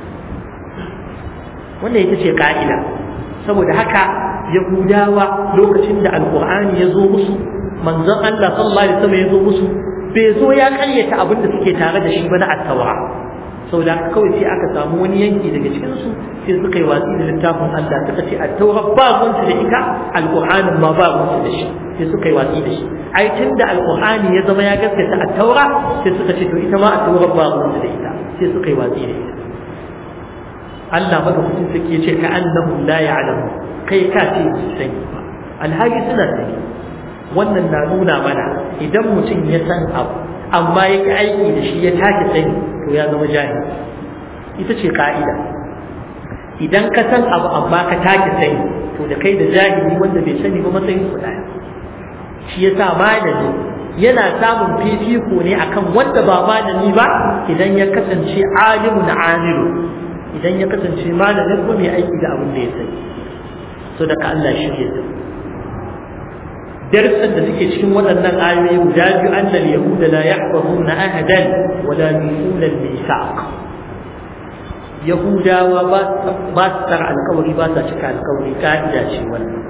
S1: wannan ita ce ka'ida saboda haka yahudawa lokacin da alkur'ani ya zo musu manzon Allah sallallahu alaihi wasallam ya zo musu bai zo ya karyata abin da suke tare da shi ba na attawa saboda haka kawai sai aka samu wani yanki daga cikin su sai suka yi watsi da littafin Allah suka ce attawa ba gunsu da ita alkur'anin ma ba gunsu da shi sai suka yi watsi da shi ai tun da alkur'ani ya zama ya gaskata attaura sai suka ce to ita ma attawa ba gunsu da ita sai suka yi watsi da ita Allah madaukakin sarki ya ce ka annahu la ya'lamu kai ka ce su sani ba alhali suna sani wannan na nuna mana idan mutum ya san abu amma ya ki aiki da shi ya take sani to ya zama jahili ita ce ka'ida idan ka san abu amma ka take sani to da kai da jahili wanda bai sani ba matsayin su daya shi yasa malami yana samun fifiko ne akan wanda ba malami ba idan ya kasance alimun amilu idan ya kasance malamin ko mai aiki da abin da ya sani so daga Allah shi ke sa darsan da suke cikin waɗannan ayoyi guda biyu annal yahuda la yahfazuna ahadan wa la yusuna al-mithaq yahudawa ba ba su tsara alkawari ba sa cika alkawari ka'ida ce wannan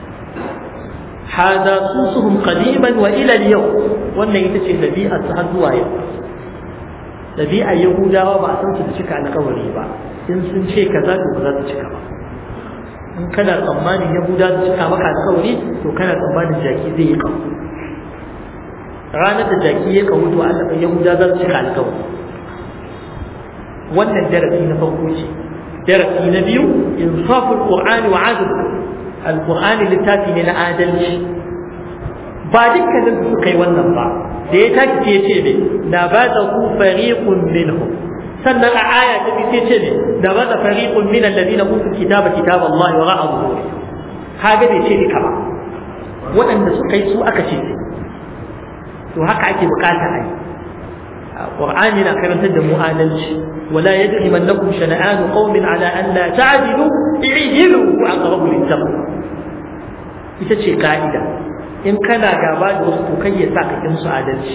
S1: hada susuhum qadiman wa ila al-yawm wannan ita ce dabi'ar su har zuwa yau dabi'ar yahudawa ba a san su da cika alkawari ba in sun ce kaza to ba za su cika ba in kana tsammanin yahuda su cika maka alkawari to kana tsammanin jaki zai yi kawo ranar da jaki ya kawo to Allah yahuda za su cika alkawari wannan darasi na farko ce darasi na biyu insaful qur'ani wa adl alqur'ani littafi ne na adalci ba dukkanin su kai wannan ba da ya taki ce ce ne na ba da ku fariqun minhum sannan a aya ta bi sai ce ne da ba da fariqun min alladhina utul kitaba kitaba Allah wa ra'a zuhuri kaga bai ce duka ba waɗanda suka yi su aka ce to haka ake bukata a yi Qur'ani na karantar da mu adalci wala yajrimannakum shana'anu qaumin ala an la ta'dilu i'dilu wa aqrabu lit-taqwa ita ce ka'ida in kana gaba da wasu to kai ya sa ka kin su adalci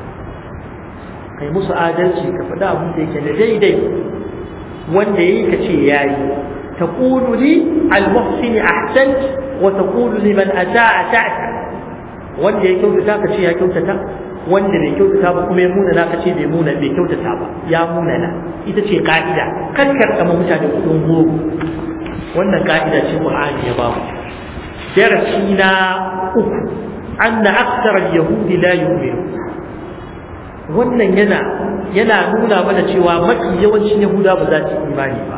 S1: kai musu adalci ka faɗa abin da yake da daidai wanda yayi ka ce yayi taqulu li al-muhsini ahsant wa taqulu liman asaa ta'ta wanda ya kyautata ka ce ya kyautata wanda bai kyautata ba kuma ya muna na ka ce bai muna bai kyautata ba ya muna na ita ce ka'ida kakkar kama mutane kudin goro wannan ka'ida ce Qur'ani ya ba mu darasi na uku anna aktsara al-yahudi la yu'minu wannan yana yana nuna mana cewa mafi yawancin yahuda ba za su imani ba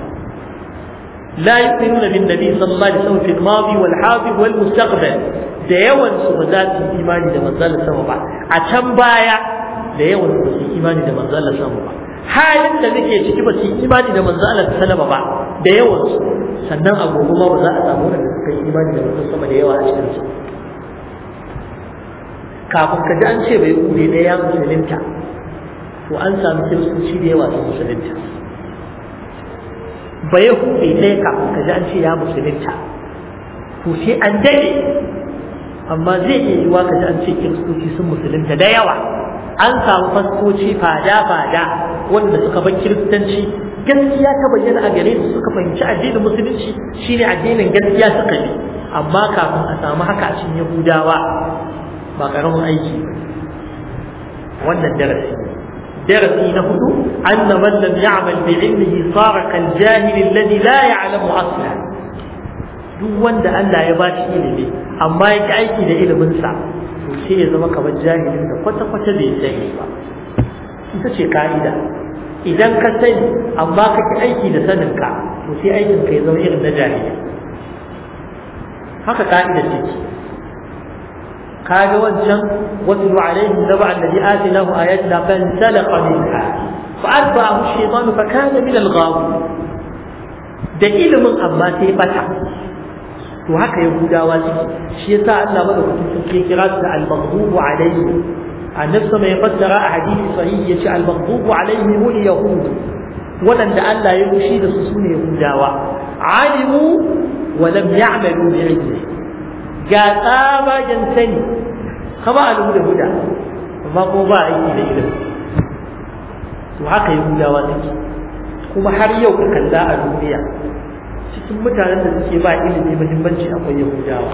S1: la yu'minuna bin nabi sallallahu alaihi wasallam fi al-madi wal hadir wal mustaqbal da yawan su ba za su imani da manzon sama ba a can baya da yawan su ba su imani da manzon sama ba halin da nake ciki ba su imani da manzon Allah sallama ba da yawan su sannan a gobe ma ba za a samu wanda suka yi imani da manzon sama da yawa a cikin su kafin ka ji an ce bai kuɗe ɗaya ya musulunta to an samu kiristoci da yawa sun musulunta ba ya kuɗe ɗaya kafin ka ji an ce ya musulunta to sai an daɗe amma zai iya yiwa ka ji an ce kiristoci sun musulunta da yawa an samu fastoci fada-fada wanda suka bar kiristanci gaskiya ta bayyana a gare su suka fahimci addinin musulunci shine addinin gaskiya suka bi amma kafin a samu haka a cikin yahudawa ba karamin aiki wannan darasi darasi na hudu anna man lam ya'mal bi ilmihi sara kal jahil alladhi la ya'lamu asla duk wanda Allah ya ba shi ilimi amma ya ki aiki da ilimin sa to sai ya zama kamar jahilin da kwata kwata bai sani ba ita ce ka'ida idan ka sani amma ka ki aiki da sanin ka to sai aikin ka ya zama irin na jahili haka ka'ida ce kaga wancan watlu alaihim naba alladhi atinahu ayatina fansalaqa minha fa'atba'ahu ash-shaytanu fa kana min al-ghawin da ilimin amma sai bata to haka yahudawa suke shi yasa Allah madaukakin sarki kira su da al-maghdubu alaihim annabi sama ya fassara a hadisi sahihi yace al-maghdubu alaihim al-yahud wadanda Allah ya rushi da su sune yahudawa alimu wa lam ya'malu bi ilmihi ga tsabagen sani kama a da huda amma ko ba aiki da ilimi to haka yahudawa suke kuma har yau ka kalla a duniya cikin mutanen da suke ba ilimi muhimmanci akwai yahudawa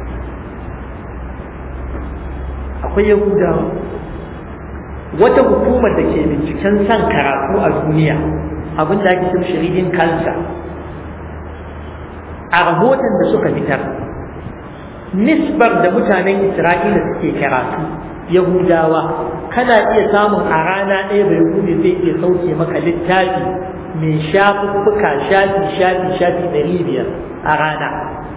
S1: akwai yahudawa wata hukumar da ke binciken san karatu a duniya abin da ake cin shirin kansa a rahoton da suka fitar nisbar da mutanen Isra'ila suke karatu Yahudawa kana iya samun a rana ɗaya bai hude zai iya sauke maka littafi mai shafuffuka shafi shafi shafi ɗari biyar a rana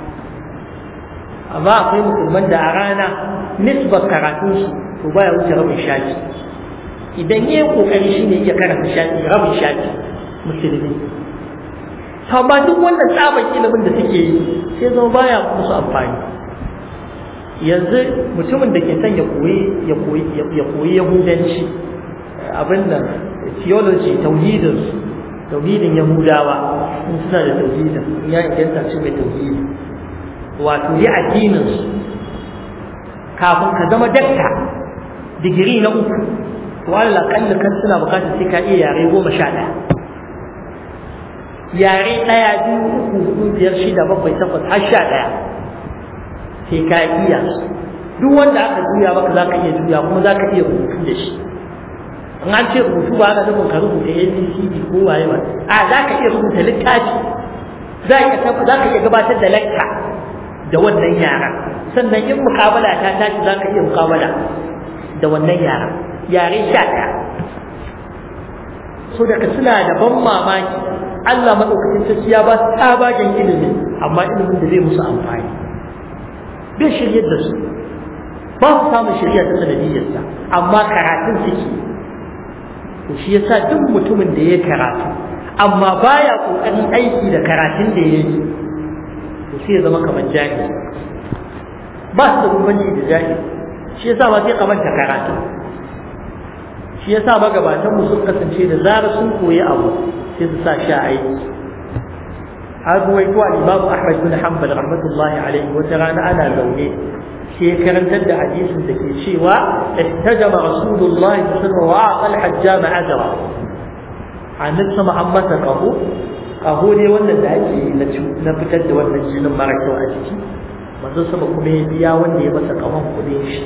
S1: amma akwai musulman da a rana nisbar karatunsu to baya wuce rabin shafi idan yi kokari shi ne iya karanta shafi rabin shafi musulmi amma duk wannan tsaban ilimin da suke yi sai zama baya musu amfani yanzu mutumin da ke son ya koyi ya koyi ya koyi yahudanci abin nan theology tauhidin tauhidin yahudawa in suna da tauhidin ya inganta ce mai tauhidi wato yi addinin su kafin ka zama dakta digiri na uku to Allah kalla kan suna bukatar sai ka iya yare goma sha ɗaya yare ɗaya biyu uku hudu biyar shida bakwai takwas har sha ɗaya sai ka iya duk wanda aka juya maka za ka iya juya kuma za ka iya rubutu da shi in an ce rubutu ba ana nufin ka rubuta abcd ko waye ba a za ka iya rubuta littafi za ka iya gabatar da lakka da wannan yaran sannan in mukabala ta tashi za ka iya mukabala da wannan yaran yare sha ɗaya so daga suna da ban mamaki Allah maɗaukacin sarki ya ba su tsabagen ilimi amma ilimin da zai musu amfani bai shiryar da su ba su samun shirya ta sanadiyyarsa amma karatun suke to shi yasa duk mutumin da ya karatu amma baya kokarin aiki da karatun da ya yi to sai ya zama kamar jahili ba su da bambanci da jahili shi yasa ba sai kamanta karatu shi yasa magabatan mu sun kasance da zara sun koyi abu sai su sa shi a aiki har ruwaito al-Imam Ahmad bin Hanbal rahmatullahi alaihi wata rana ana zaune sai karantar da hadisin da ke cewa ihtajama Rasulullah sallallahu alaihi wasallam wa aqa al-hajjama ajra annabi sama an masa kaho kaho ne wannan da ake na fitar da wannan jinin mara kyau a jiki manzo sama kuma ya biya wanda ya masa kahon kudin shi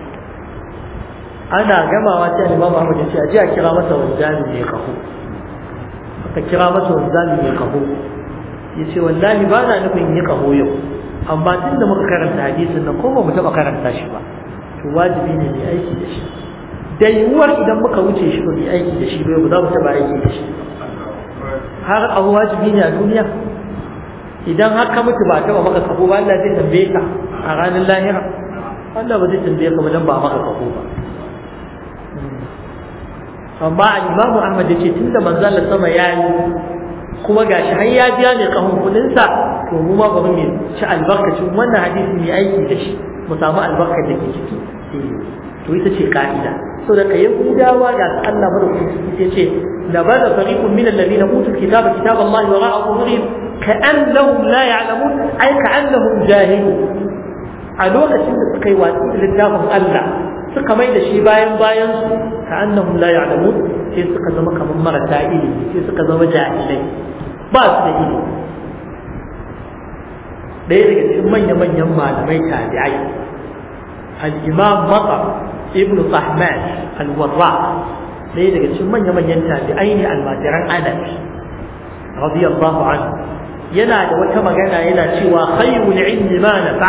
S1: ana gamawa sai Imam Ahmad ya ce a ji a kira masa wanzami mai kaho aka kira masa wanzami mai kaho ya ce wallahi ba na nufin yi kaho yau amma tun da muka karanta hadisin nan ko ba mu taɓa karanta shi ba to wajibi ne mai aiki da shi da yiwuwar idan muka wuce shi ba mai aiki da shi ba ba za mu taɓa aiki da shi har abu wajibi ne a duniya idan har ka mutu ba taɓa maka kaho ba Allah zai tambaye ka a ranar lahira Allah ba zai tambaye ka ba dan ba maka kaho ba amma al-Imam Ahmad yace tunda manzo Allah sama yayi kuma gashi har ya biya ne kahon kudin sa to mu ma bari mu ci albarkacin wannan hadisi mai aiki da shi mu samu albarkar da ke ciki to ita ce ka'ida so da kai yahudawa ga Allah madaukakin ciki sai ce la bada fariqun min alladhina utul kitaba kitab Allah wa ra'a zuhurihim ka'annahum la ya'lamun ay ka'annahum jahilun a lokacin da suka yi watsi da littafin Allah suka mai da shi bayan bayan su ka'annahum la ya'lamun sai suka zama kamar marasa ilimi sai suka zama jahilai ba su da ilimi ɗaya daga cikin manya-manyan malamai tabi'ai al-imam matsar ibn Sahman al-warra ɗaya daga cikin manya-manyan tabi'ai ne almajiran anas radiyallahu anhu yana da wata magana yana cewa khayrul ilmi ma nafa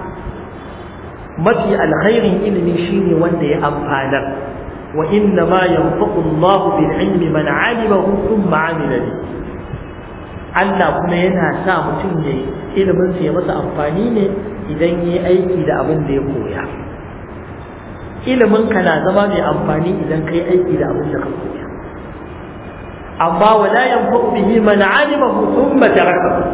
S1: mafi alkhairin ilimi shine wanda ya amfanar wa inna ma yanfaqu Allah bil ilmi man alimahu thumma amila bihi Allah kuma yana sa mutum ya ilimin sa ya masa amfani ne idan yi aiki da abin da ya koya ilimin ka na zama mai amfani idan kai aiki da abin da ka koya amma wala yanfa'u bihi man alimahu thumma tarakahu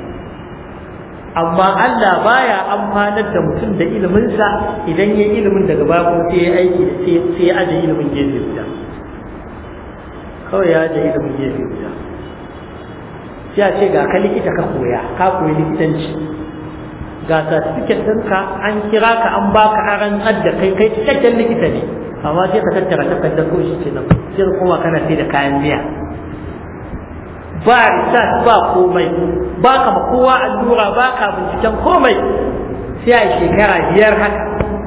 S1: amma Allah baya amfanar da mutum da ilimin sa idan ya ilimin daga baya kuma sai ya aiki da sai ya aje ilimin gefe guda kawai ya aje ilimin gefe guda sai a ce ga ka likita ka koya ka koyi likitanci ga certificate ɗinka an kira ka an baka aran adda kai kai cikakken likita ne amma sai ka tattara takardar kawai shi kenan sai kuma kana sai da kayan miya ba research ba komai ba ka ma kowa allura ba ka binciken komai sai a shekara biyar haka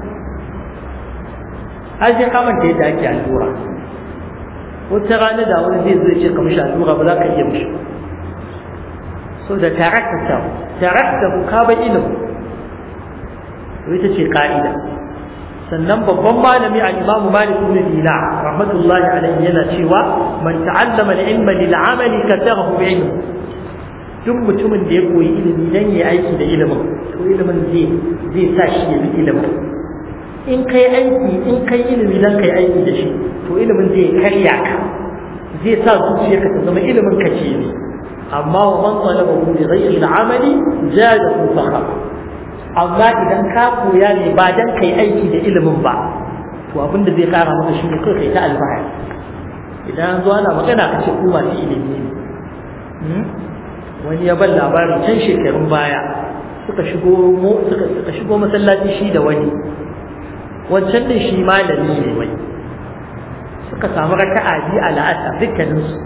S1: har sai ka manta yadda ake allura wata rana da wani zai zo ce ka mishi allura ba za ka iya mishi so da tarakta tarakta ka ba ilimi to ita ce ka'ida sannan babban malami a imamu malik ibn dina rahmatullahi alaihi yana cewa man ta'allama al-ilma lil amali kasarahu bi ilmi duk mutumin da ya koyi ilimi dan ya aiki da ilimin to ilimin zai zai sa shi ya bi ilimin in kai aiki in kai ilimi dan kai aiki da shi to ilimin zai karya ka zai sa zuciyarka ta zama ilimin ka ce ne amma wa man talaba bi ghayri al-amali zada fakhra amma idan ka koya ne ba dan kai aiki da ilimin ba to abin da zai kara maka shine kai kai ta alfahari idan zo ana magana ka ce ku masu ilimi ne wani ya ban labarin can shekarun baya suka shigo suka suka shigo masallaci shi da wani wancan din shi malami ne wai suka samu raka'a biyu a la'asar dukkanin su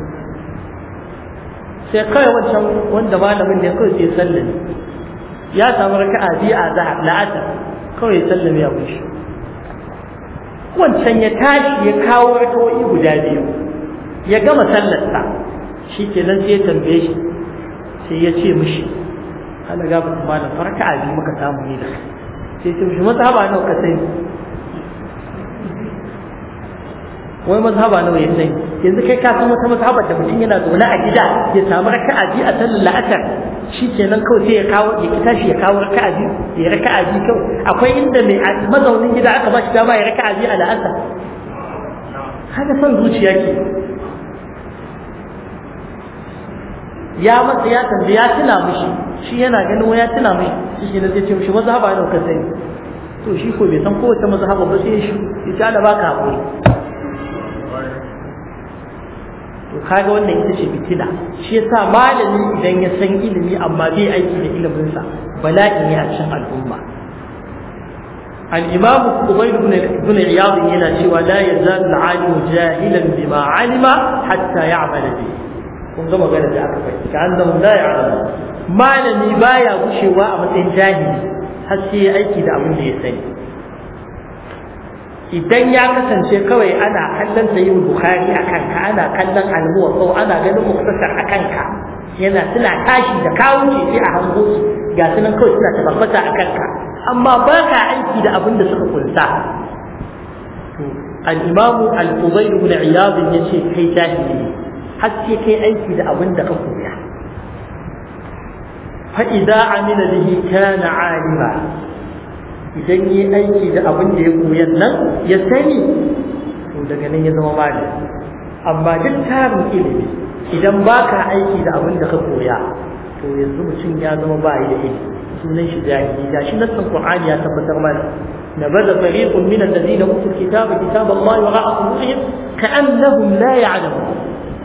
S1: sai kawai wancan wanda malamin ne kawai sai sallami ya samu raka'a biyu a zahar la'asar kawai ya sallame ya kushi wancan ya tashi ya kawo raka'o'i guda biyu ya gama sallarsa shi kenan sai ya tambaye shi sai ya ce mishi ana gaba ta malam farka a biyu muka samu ni da sai ce mishi mazhaba nawa ka sani wai mazhaba nawa ya sani yanzu kai ka san wata mazhabar da mutum yana zaune a gida ya samu raka'a biyu a sallar la'asar shi kenan kawai sai ya kawo ya tashi ya kawo raka'a biyu ya raka'a biyu kawai akwai inda mai mazaunin gida aka ba shi dama ya raka'a biyu a la'asar haka son zuciya ke ya masa ya tambaye ya tuna mishi shi yana ganin ya tuna mai shi ne zai ce mishi mazhaba ne ka sani to shi ko bai san kowace mazhaba ba sai shi ya ci Allah baka hakuri to kaga wannan ita ce fitina shi yasa malami idan ya san ilimi amma bai aiki da ilimin sa bala'i ne a cikin al'umma الإمام قبيل بن بن عياض هنا شوى لا يزال العالم جاهلا بما علم حتى يعمل به kun ga magana da aka faɗi ka an zama la ya'lamu malami baya gushewa a matsayin jahili har sai aiki da abin da ya sani idan ya kasance kawai ana kallon sahih bukhari a kanka ana kallon al-muwatta ana ganin muktasar a kanka yana suna tashi da kawo ce sai a hango su ga su nan kawai suna tabbata a kanka amma ba ka aiki da abin da suka kunsa al-imamu al-fudayl ibn iyad yace kai jahili ne har sai kai aiki da abin da ka koya fa idza amila bihi kana alima idan yi aiki da abin da ya koya nan ya sani to daga nan ya zama malami amma duk tarin ilimi idan baka aiki da abin da ka koya to yanzu mutum ya zama ba da ilimi sunan shi jahili ga shi nassan qur'ani ya tabbatar mana نبذ فريق من الذين اوتوا الكتاب كتاب الله وراء ظهورهم كانهم لا يعلمون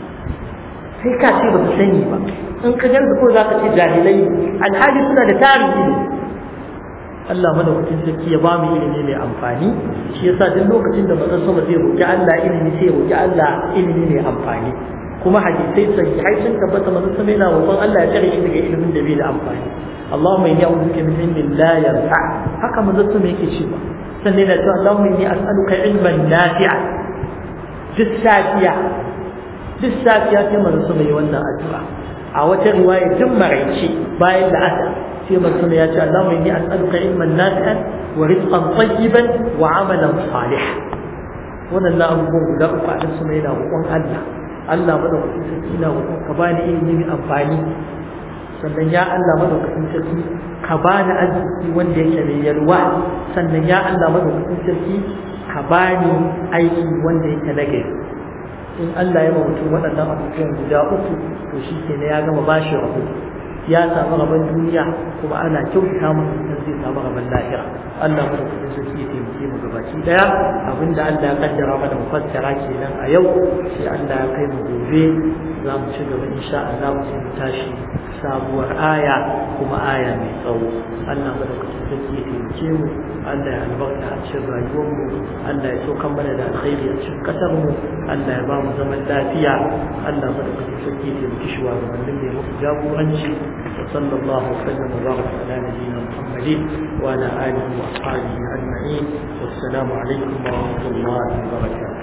S1: sai ka ce ba su sani ba in ka garza ko za ka ce jahilai alhali suna da tarihi ne Allah madaukakin sarki ya ba mu ilimi mai amfani shi yasa duk lokacin da manzon sama zai roki Allah ilimi sai ya roki Allah ilimi mai amfani kuma hadisai sahihai sun tabbata manzon sama yana roƙon Allah ya tsare shi daga ilimin da bai da amfani Allahumma inni a'udhu bika min ilmin la yanfa haka manzon sama yake cewa sannan yana cewa Allahumma inni as'aluka ilman nafi'a duk safiya duk safiya sai manzo sama yi wannan addu'a a wata riwaya duk maraice bayan da asa sai manzo sama ya ce Allahumma inni as'aluka ilman nafi'an wa rizqan tayyiban wa amalan salihan wannan abubuwan guda uku a sama yana roƙon Allah Allah madaukakin sarki ina roƙon ka bani ilimi mai amfani sannan ya Allah madaukakin sarki ka bani arziki wanda yake mai yalwa sannan ya Allah madaukakin sarki ka bani aiki wanda yake nagari in Allah ya mutum waɗannan abubuwan guda uku to shi ke ya gama bashi rabu ya samu rabon duniya kuma ana kyautata masa idan zai samu rabon lahira Allah mu da kudin sarki ya taimake mu gabaki daya abinda Allah ya kaddara mana mu fassara kenan a yau sai Allah ya kai mu gobe za mu ci gaba insha Allah mu sai mu tashi sabuwar aya kuma aya mai tsawo Allah mu da kudin sarki ya taimake mu Allah ya albarka a cikin rayuwar mu Allah ya saukan mana da alkhairi a cikin kasar mu Allah ya ba mu zaman lafiya Allah mu da kudin sarki ya taimake shi wa gabanin da ya muku jagoranci وصلى الله وسلم وبارك على نبينا محمد وعلى اله واصحابه اجمعين والسلام عليكم ورحمه الله وبركاته